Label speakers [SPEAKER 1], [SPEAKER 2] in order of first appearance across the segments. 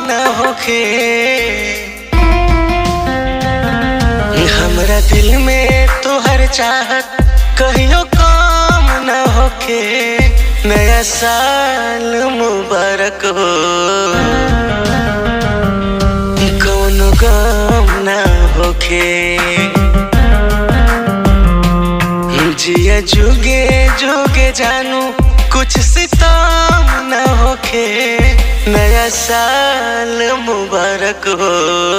[SPEAKER 1] न होखे हमरा दिल में तोहर चाहत कहियो कम न होखे नया साल मुबारक हो कौनो गम न होखे जिया जुगे जुगे जानू कुछ सितम न होखे नया साल मुबारक हो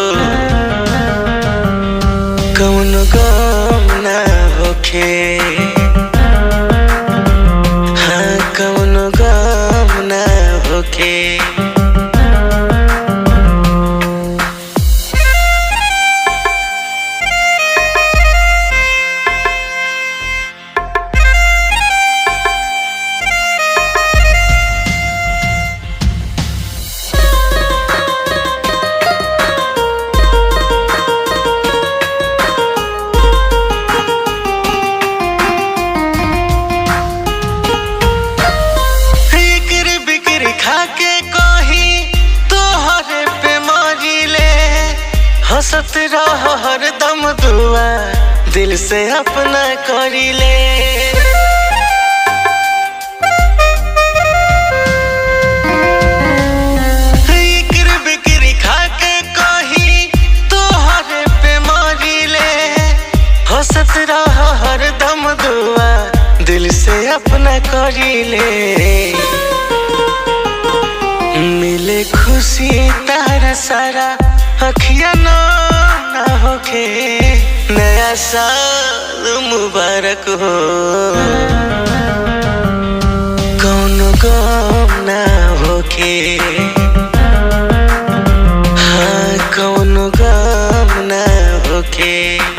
[SPEAKER 1] कौनो गम न होखे हाँ कौनो गम न होखे फिक्र बिक्र खाके कही तोहरे पे मरिले हंसत रह हरदम दुआ दिल से अपना करिले फिक्र बिक्र खाके कही तोहरे पे मरिले हंसत रह हरदम दुआ दिल से अपना करिले मिले खुशी तारा सारा अखिया न ना होखे नया साल मुबारक हो कौनो गम ना होखे हाँ कौनो गम ना होखे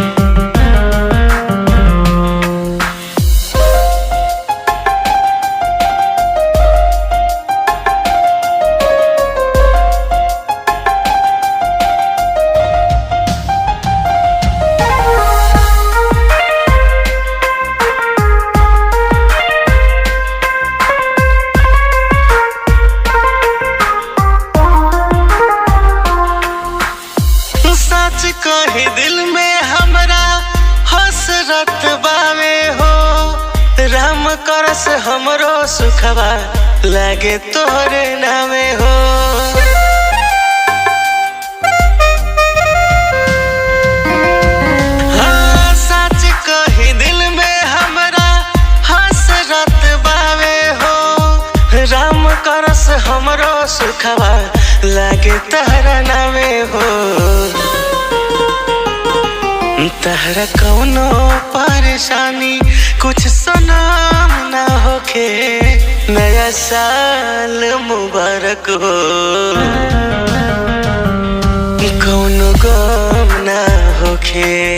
[SPEAKER 1] सच कही दिल में हमरा हसरत बावे हो राम करस हमरो सुखवा लागे तोहरे नामे हो हाँ, सच कही दिल में हमरा हसरत बावे हो राम करस हमरो सुखवा लागे तहरा नामे हो तहरा कौनो परेशानी कुछ सनाम ना होखे नया साल मुबारक हो कौनो गम ना होखे